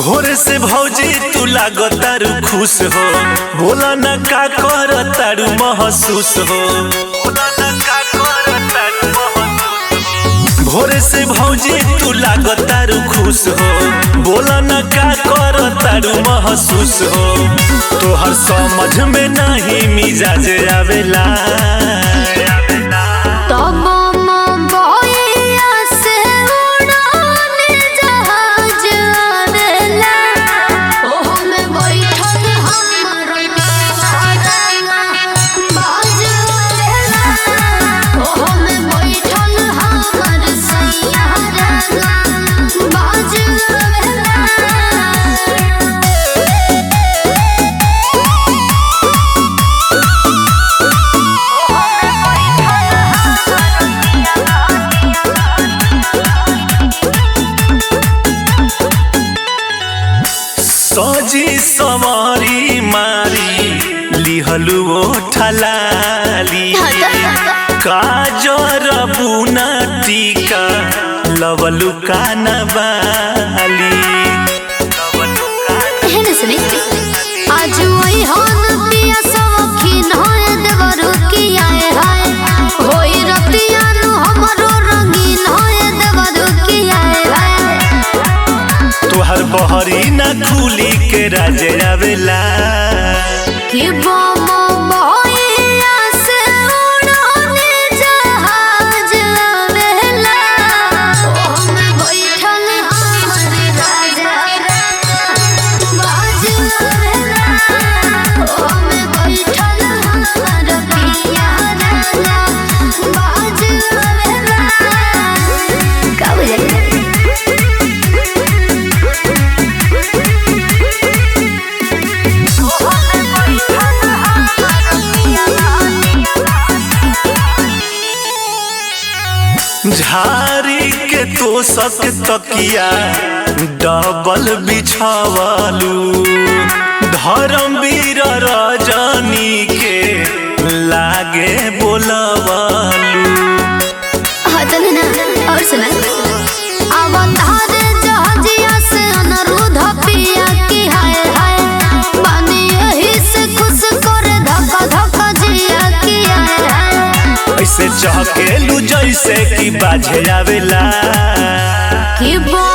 भोर से भौजी तू लागो तारू खुश हो बोला न का कर तारू महसूस हो बोला न का कर तारू महसूस हो। भोर से भौजी तू लागो तारू खुश हो बोला न का कर तारू महसूस हो तोहर समझ में नहीं मिजाज आवेला तब मोबाइया से उड़ाने जहाज आवेला ओहो में बैठल हमर सारंगा बाज आवेला ओहो में बैठल हमर सैयारंगा बाज आवेला सजी सवारी मारी लिहलु ओठलाली काजर बुना टीका लवलु कानबाली एहन सुनी आज वही हन पिया सखीन होए देवरु की आए हाय होई रतिया नु हमरो रंगीन होए देवरु की आए हाय तोहर बहरी ना खुली के राजे आवेला कि बम बहिया से उड़ाने जहाज आवेला ओमे बैठल हमर राजा बाज आवेला ओमे बैठल हमर पिया राजा बाज आवेला का बुझाइए झारी के तो सक तकिया डबल बिछावलू धर्मवीर रजनी के लागे बोलवलू हतन ना और सुना अवतार जहाजिया से अनुरोध पिया की हाय हाय बानी यही से खुश कर धक्का धक्का जिया की हाय हाय ऐसे चहकेलू जैसे कि बाजे आवेला कि बो